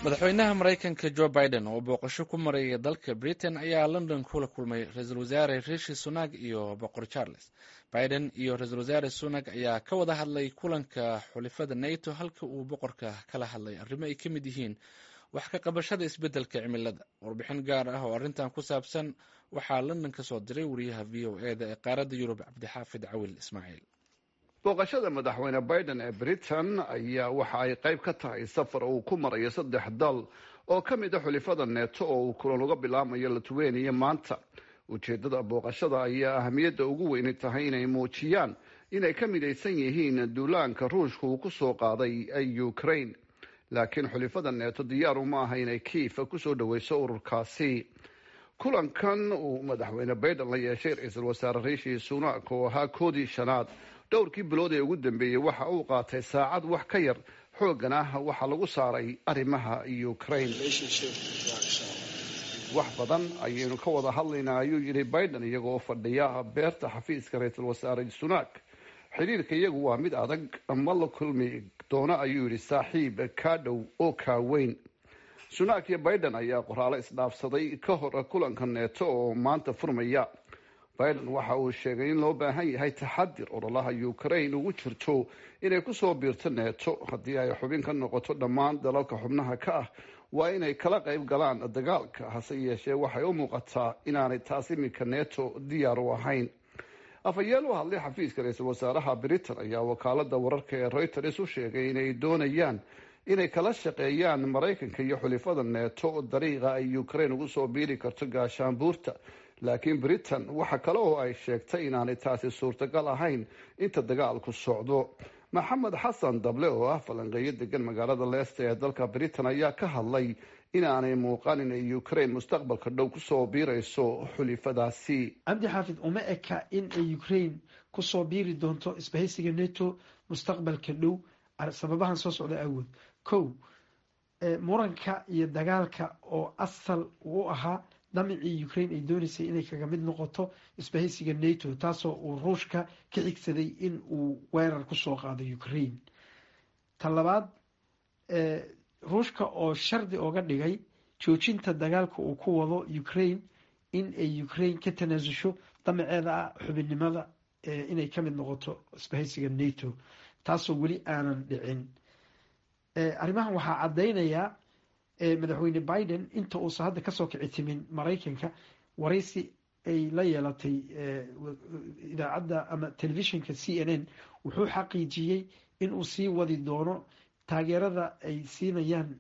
madaxweynaha maraykanka jo biden oo booqasho ku maraya dalka britain ayaa london kula kulmay ra-iisul wasaare rishi sunak iyo boqor charles biden iyo ra-isul wasaare sunak ayaa ka wada hadlay kulanka xulifada nato halka uu boqorka kala hadlay arrimo ay ka mid yihiin wax ka qabashada isbeddelka cimilada warbixin gaar ah oo arrintan ku saabsan waxaa london ka soo diray wariyaha v o e da ee qaaradda yurub cabdixaafid cawil ismaaciil booqashada madaxweyne biden ee britain ayaa waxa ay qayb ka tahay safar uu ku marayo saddex dal oo ka mid a xulifada neeto oo uu kulan uga bilaamayo litweniya maanta ujeedada booqashada ayaa ahamiyadda ugu weyni tahay inay muujiyaan inay ka midaysan yihiin duulaanka ruushka uu kusoo qaaday ukraine laakiin xulifada neeto diyaar uma aha inay kiifa kusoo dhaweyso ururkaasi kulankan uu madaxweyne biden la yeeshay ra-iisul wasaare rishi sunak oo ahaa koodii shanaad dhowrkii bilood ee ugu dambeeyey waxa uu qaatay saacad wax ka yar xooggan ah waxaa lagu saaray arrimaha ukraine wax badan ayaynu ka wada hadlaynaa ayuu yidhi biden iyagoo fadhiya beerta xafiiska ra-iisul wasaare sunak xiriirka iyagu waa mid adag ma la kulmi doono ayuu yidhi saaxiib kaa dhow oo kaa weyn sunak iyo biden ayaa qoraalo isdhaafsaday ka hor kulanka neeto oo maanta furmaya biden waxa uu sheegay in loo baahan yahay taxadir ololaha ukraine ugu jirto inay kusoo biirto neeto haddii ay xubin ka noqoto dhammaan dalalka xubnaha ka ah waa inay kala qayb galaan dagaalka hase yeeshee waxay u muuqataa inaanay taas iminka neeto diyaar u ahayn afhayeen u hadlay xafiiska ra-iisul wasaaraha britain ayaa wakaalada wararka ee reuters u sheegay inay doonayaan inay kala shaqeeyaan maraykanka iyo xulifada neeto dariiqa ay ukraine ugu soo biiri karto gaashaanbuurta laakiin britain waxa kale oo ay sheegtay inaanay taasi suurtagal ahayn inta dagaalku socdo maxamed xasan dable oo ah falanqeeyo degan magaalada leesta ee dalka britain ayaa ka hadlay inaanay muuqan inay ukraine mustaqbalka dhow kusoo biirayso xulifadaasi cabdi xaafid uma eka in ay ukraine kusoo biiri doonto isbahaysiga neto mustaqbalka dhow sababahan soo socda awood kow muranka iyo dagaalka oo asal u ahaa damicii ukraine ay dooneysay inay kaga mid noqoto isbahaysiga nato taasoo uu ruushka ka xigsaday in uu weerar kusoo qaado ukraine ta labaad ruushka oo shardi oga dhigay joojinta dagaalka uu ku wado ukraine in ay ukraine ka tanaasusho damaceeda ah xubinnimada inay ka mid noqoto isbahaysiga nato taasoo weli aanan dhicin arrimahan waxaa caddaynayaa madaxweyne biden inta uusan hadda kasoo kici timin maraykanka waraysi ay la yeelatay idaacadda ama telefishinka c n n wuxuu xaqiijiyey in uu sii wadi doono taageerada ay siinayaan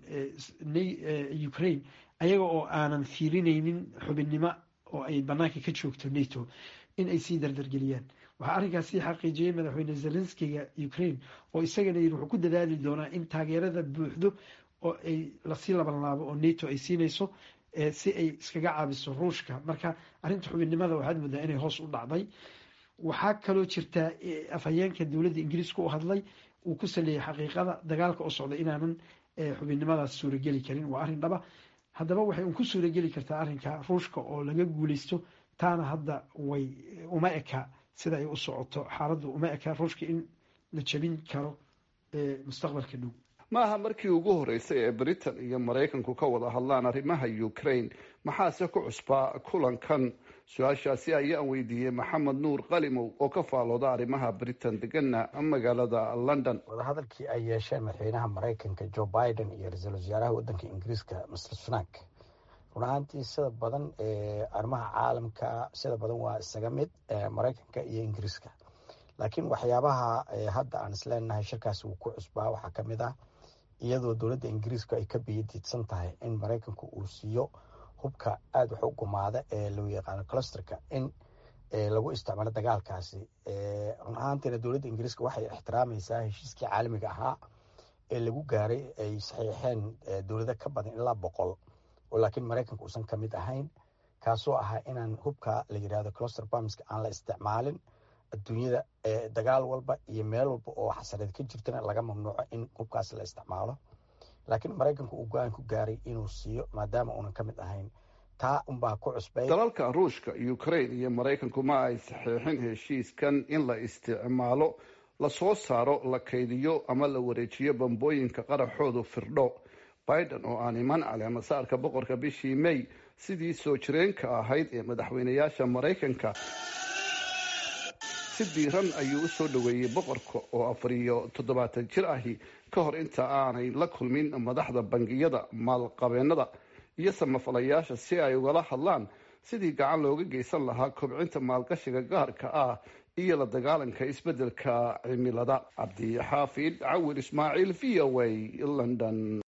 ukraine ayaga oo aanan fiirineynin xubinnimo oo ay banaanka ka joogto nato in ay sii dardargeliyaan waxaa arrinkaas sii xaqiijiyey madaxweyne zelenskiga ukraine oo isagana yiri wuxuu ku dadaali doonaa in taageerada buuxdo oo ay lasii labanlaabo oo nato ay siinayso si ay iskaga caabiso ruushka marka arrinta xubinnimada waxaad moodaa inay hoos u dhacday waxaa kaloo jirtaa afhayeenka dowladda ingiriiska u hadlay uu ku saleeyay xaqiiqada dagaalka oo socda inaanan xubinnimadaas suurageli karin waa arrin dhaba haddaba waxay un ku suurageli kartaa arrinka ruushka oo laga guuleysto taana hadda way uma eka sida ay u socoto xaaladdu uma eka ruushka in la jabin karo mustaqbalka dhow maaha markii ugu horeysay ee britain iyo maraykanku ka wada hadlaan arrimaha ukraine maxaase ku cusbaa kulankan su-aashaasi ayaan weydiiyey maxamed nuur qalimow oo ka faalooda arrimaha britain degana magaalada london wadahadalkii ay yeesheen madaxweynaha maraykanka joe biden iyo ra-iisul wasaaraha wadanka ingiriiska mr sunak run ahaantii sida badan arrimaha caalamka sida badan waa isaga mid maraykanka iyo ingiriiska laakiin waxyaabaha hadda aan isleenahay shirkaasi wuu ku cusbaa waxaa ka mid ah iyadoo dowladda ingiriiska ay ka biyadiidsan tahay in maraykanku uu siiyo hubka aada wax u gumaada ee loo yaqaano clusterka in lagu isticmaalo dagaalkaasi run ahaantiina dowladda ingiriiska waxay ixtiraamaysaa heshiiskii caalamiga ahaa ee lagu gaaray ay saxiixeen dowlado ka badan ilaa boqol oo laakiin maraykanka uusan ka mid ahayn kaasoo ahaa inaan hubka la yirahdo cluster bamska aan la isticmaalin adduunyada dagaal walba iyo meel walba oo xasareed ka jirtana laga mamnuuco in hubkaas la isticmaalo laakiin maraykanku uu go-aan ku gaaray inuu siiyo maadaama uunan ka mid ahayn taa unbaa ku cusbay dalalka ruushka ukraine iyo maraykanku ma ay saxiixin heshiiskan in la isticmaalo la soo saaro la kaydiyo ama la wareejiyo bambooyinka qaraxoodu firdho biden oo aan iman caleemasaarka boqorka bishii may sidii soo jireenka ahayd ee madaxweynayaasha maraykanka si diiran ayuu u soo dhoweeyey boqorka oo afar iyo toddobaatan jir ahi ka hor inta aanay la kulmin madaxda bangiyada maalqabeennada iyo samafalayaasha si ay ugala hadlaan sidii gacan looga geysan lahaa kobcinta maalgashiga gaarka ah iyo la dagaalanka isbeddelka cimilada cabdi xaafid cawil ismaaciil v o a london